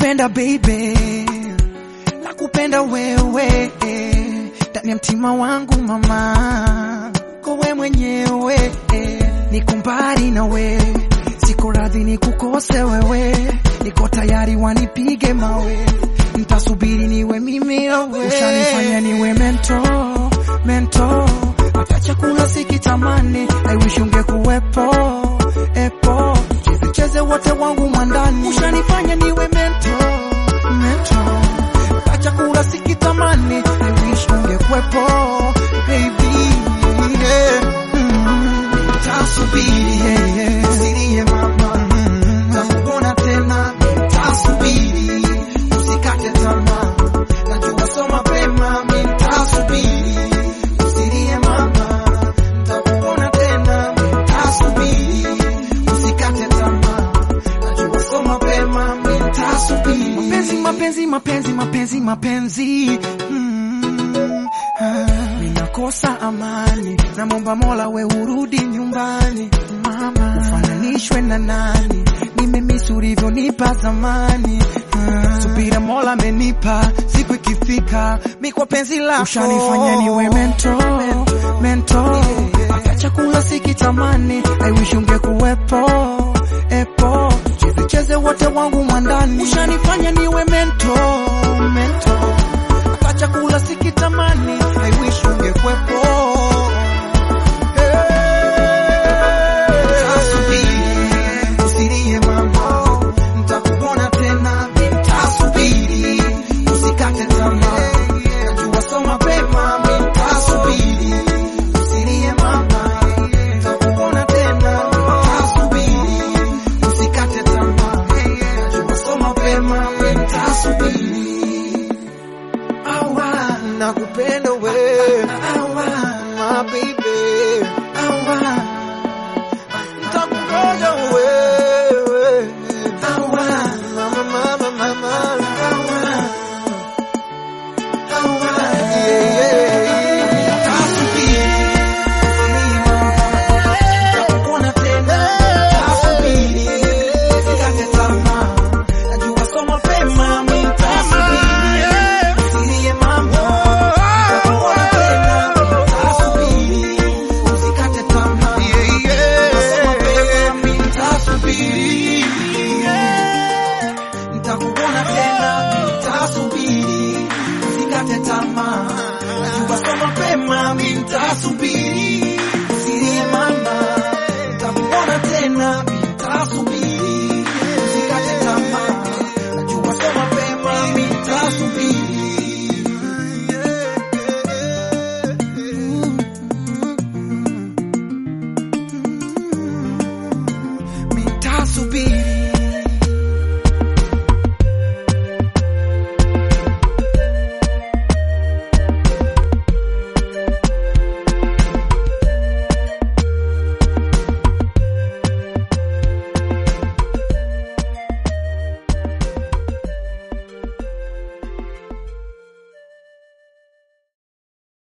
nakupenda baby, nakupenda wewe ndani ya mtima wangu mama, kowe mwenyewe niko mbali nawe, siko radhi nikukose wewe, niko tayari wanipige mawe, nitasubiri niwe mimi wewe, ushanifanya niwe mento mento, hata chakula sikitamani, I wish ungekuwepo epo, cheze cheze wote wangu mwandani, ushanifanya niwe mento mento, hata chakula sikitamani, I wish ungekuwepo baby yeah. Mm. Nitasubiri yeah, yeah. Usilie mama, takuona tena, nitasubiri usikate tamaa, najua so mapema, nitasubiri usilie mama, takuona tena, nitasubiri usikate tamaa, najua so mapema, nitasubiri mapenzi mapenzi mapenzi mapenzi mapenzi mm, ah, ninakosa amani, namwomba Mola we urudi nyumbani mama, ufananishwe na nani? Nimemisi ulivyonipa zamani ah, subira Mola amenipa, siku ikifika mi kwa penzi lako ushanifanya niwe mento mento, hata chakula sikitamani, I wish ungekuwepo epo, cheze cheze wote wangu mwandani, ushanifanya niwe mento mento, hata chakula sikitamani